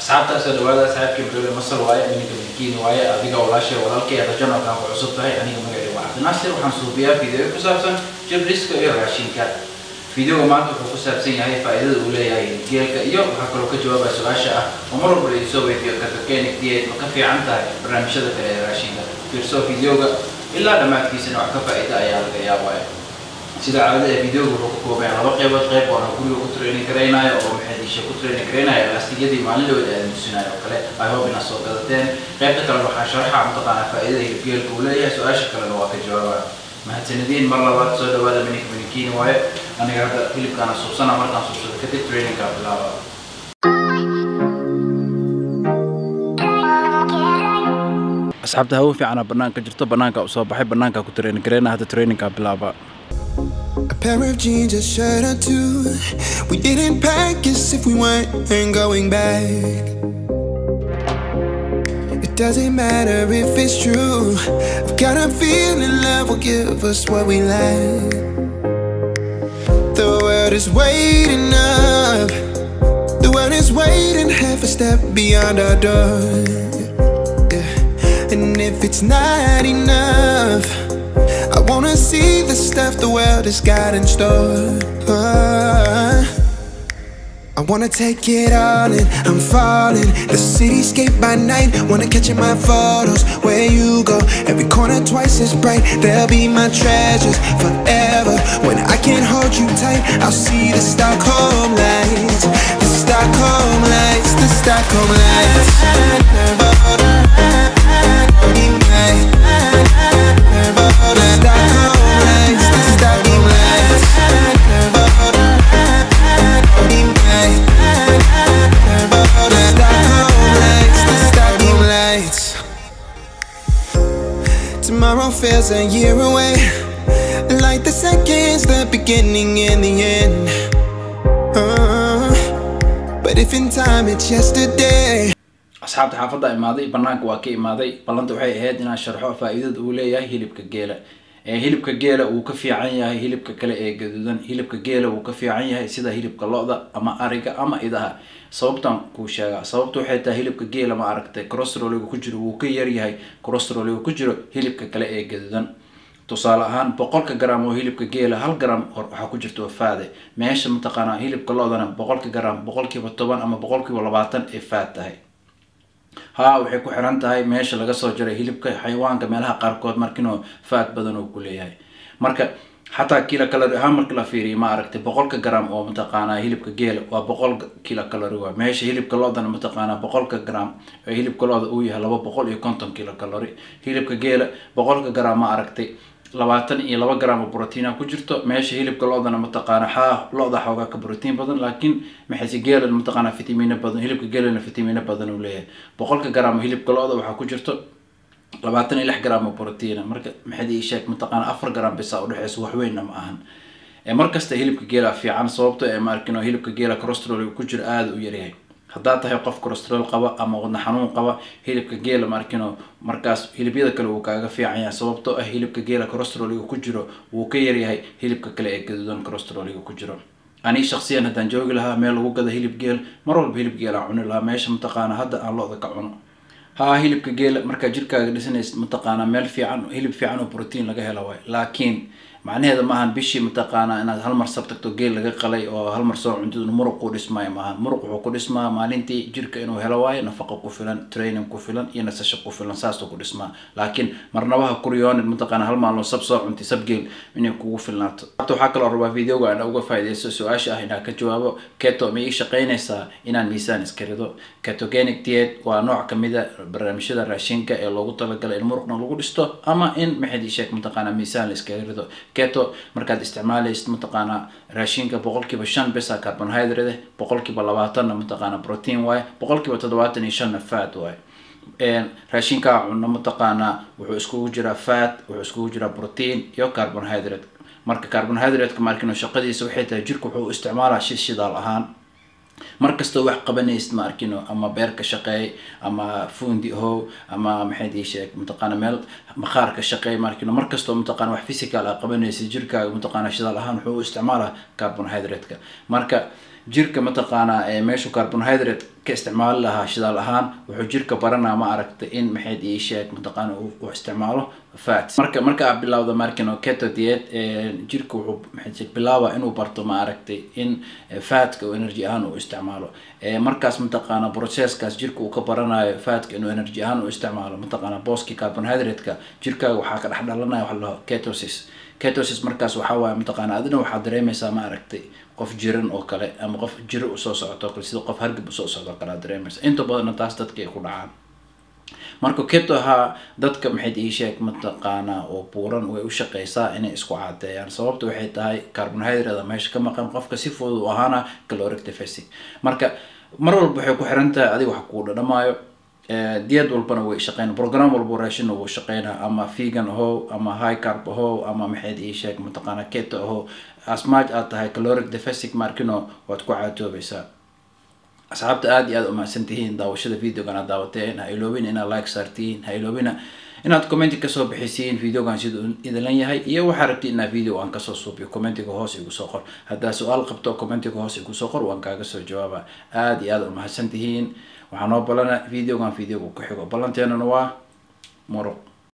asxaabta soo dhawaada saaxiibkii Ibrahim Masal waaye aniga midkiin waaye adiga walaashay walaalkay aad channelkan ku cusub tahay aniga magacayga waa Cabdinaasir waxaan suubiyaa video ku saabsan jibriska iyo raashinka videoga maanta wuxuu ku saabsan yahay faa'iidada uu leeyahay geelka iyo waxaa kaloo ka jawaabaya su-aasha ah oo mar walba la soo weydiiyo cartogenic diet ma ka fiican tahay barnaamijyada kale ee raashinka fiirso videoga ilaa dhammaadkiisana wax ka faa'iida ayaa laga yaabaya sida caadada ee videoga wuxuu ka kooban yahay laba qaybood qayb oo aan guriga ku training garaynayo oo maxadiisha ku training garaynayo laastiyadii maalin dhaweed aan tusinayo oo kale i hope inaad soo gadateen qaybta kale waxaa sharaxa mataqaanaa faa'iidada hilibgeelka uu leeyahay su-aasha kalena waa ka jawaabaya mahadsanidin mar labaad soo dhawaada minik minikiin waaye aniga hadda hilibkaana suubsana markaan suubsado kadib trainingkaa bilaaba asxaabta hawo fiicana banaanka jirto banaanka u soo baxay banaanka ku training garayna hadda trainingkaa bilaaba A pair of jeans, a shirt or two. We didn't pack as if we weren't going back. It doesn't matter if it's true. I've got a feeling love will give us what we lack. The world is waiting up. The world is waiting half a step beyond our door. Yeah. And if it's not enough. I wanna see the stuff the world has got in store. I wanna take it all in, I'm falling. The cityscape by night, wanna catch in my photos. Where you go, every corner twice as bright. They'll be my treasures forever. When I can't hold you tight, I'll see the Stockholm lights. The Stockholm lights, the Stockholm lights. Tomorrow feels a year away Like the seconds, the beginning and the end Uh, But if in time it's yesterday asxaabta xaafadda imaaday banaanka waa ka imaaday ballanta waxay ahayd inaan sharxo faa'iidada uu leeyahay hilibka geela ee hilibka geela uu ka fiican yahay hilibka kale ee gaduudan hilibka geela uu ka fiican yahay sida hilibka lo-da ama ariga ama idaha sababtan kuu sheegaa sababta waxay tahay hilibka geela ma aragtay corostroliga ku jiro wuu ka yaryahay corostroliga ku jiro hilibka kale ee gaduudan tusaale ahaan boqolka gram oo hilibka geela hal gram waxaa ku jirta faade meesha mataqaanaa hilibka lo-dana boqolka gram boqolkiiba toban ama boqolkiiba labaatan ay faad tahay haa waxay ku xiran tahay meesha laga soo jaray hilibka xayawaanka meelaha qaarkood markinoo faad badan uu ku leeyahay marka xataa kilo calori ahaan marka la fiiriyo ma aragtay boqolka gram oo mataqaanaa hilibka geela waa boqol kilo calori waa meesha hilibka loodana mataqaanaa boqolka gram ee hilibka looda uu yahay laba boqol iyo konton kilo calori hilibka geela boqolka gram ma aragtay labaatan iyo laba gram oo brotiina ku jirto meesha hilibka lo-dana mataqaana xaa lo-da xoogaa ka brotiin badan laakiin maxayse geelana mataqaana fitamiino badan hilibka geelana fitamiino badan uu leeyahay boqolka gram oo hilibka lo-da waxaa ku jirto labaatan iyo lix gram oo brotiina marka maxaad ii sheeg mataqaana afar gram bisa udhexeysa waxweynna ma ahan markasta hilibka geela fiican sababto ee maarkino hilibka geela corostrol ku jiro aada u yaryahay haddaad tahay qof corostrol qaba ama wadna xanuun qaba hilibka geela markino markaas hilibyada kale wuu kaaga fiican yahay sababtoo ah hilibka geela corostroliga ku jiro wuu ka yaryahay hilibka kale ee gaduudan corostroliga ku jiro ani shaksiyan haddaan joogi lahaa meel lagu gada hilib geel mar walba hilib geel aan cuni lahaa meesha mataqaana hadda aan lo-da ka cuno haa hilibka geela markaa jirkaaga dhisanaysa mataqaanaa meel fiican hilib fiican oo brotiin laga helo waay laakiin macnaheeda maahan bishii mataqaanaa inaad hal mar sab tagto geel laga qalay oo hal mar soo cuntid muruq ku dhismaayo maahan muruq wuxuu ku dhismaa maalintii jirka inuu helo waayo nafaqo ku filan training ku filan iyo nasasho ku filan saasuu ku dhismaa laakiin marnabaha kuryoonid mataqaanaa hal maalmo sab soo cuntay sab geel inay kugu filnaato habta waxaa kaloo rabaa videoga aan uga faaideysto su-aasha ah inaan ka jawaabo keto ma ii shaqeynaysaa inaan miisaan iska rido ketogenic diet waa nooc kamid a barnaamijyada raashinka ee loogu talagalay in muruqna lagu dhisto ama in maxaad ii sheeg mataqaanaa miisaan la iskaga rido keto markaad isticmaalaysid mataqaanaa raashinka boqolkiiba shan besa carbonhydrate boqolkiiba labaatanna mataqaanaa protein waaye boqolkiiba toddobaatan iyo shanna fat waaye raashinkaa cunno mataqaanaa wuxuu iskugu jiraa fat wuxuu iskugu jiraa protein iyo carbonhydrate marka carbonhydrate-ka markino shaqadiisa waxay tahay jirka wuxuu isticmaalaa shi shidaal ahaan markastoo wax qabanaysid ma arkino ama beerka shaqeey ama fundi how ama maxayd ii sheeg mataqaana meel maqaarka shaqeey ma arkino markastoo mataqaana wax physical ah qabanaysid jirkaaga mataqaana shidaal ahaan wuxuu u isticmaalaa carbonhydrate-ka marka jirka mataqaanaa ee meeshu carbonhydrate ka isticmaali lahaa shidaal ahaan wuxuu jirka baranaa ma aragtay in maxayd ii sheeg mataqaana uu isticmaalo fat marka marka aad bilowda markino keto diet jirka wuxuu maxay bilaaba inuu barto ma aragtay in fatka uu energy ahaan uu isticmaalo markaas mataqaana processkaas jirka uu ka baranayo fatka inuu energy ahaan uu isticmaalo mataqaana booski carbonhydrate-ka jirkaaga waxaa ka dhex dhalanaya waxa laho ketosis ketosis markaas waxaa waaye mataqaana adina waxaad dareemaysaa ma aragtay qof jiran oo kale ama qof jiro usoo socoto kale sida qof hargab usoo socdo kale aad dareemaysa inta badanna taas dadka ay ku dhacaan marka keto ahaa dadka maxayd ii sheeg mataqaanaa oo buuran way u shaqeysaa inay isku cadeeyaan sababta waxay tahay carbonhydrate meesha ka maqan qofka si fudud u ahaana caloric deficit marka mar walba waxay ku xiran tahay adiga wax kuu dhadhamaayo diyad walbana way shaqeyn program walba raashina wuu shaqeynaa ama vegan ahow ama high carb ahow ama maxayd ii sheeg mataqaana keto ahow asmaaj aad tahay caloric deficit markino waad ku caatoobaysaa asxaabta aada iyo aada umahadsan tihiin daawashada videogan aad daawateen ha iloobina inaad like saartiin ha iloobina inaad commenti kasoo bixisiin videogan siduu idilan yahay iyo waxaa rabti inaa video aan kasoo suubiyo commentiga hoos igu soo qor haddaa su-aal qabto commentiga hoos igu soo qor waan kaaga soo jawaaba aada iyo aada umahadsan tihiin waxaa noo balana videogan videoga ku xigo ballanteenana waa muruq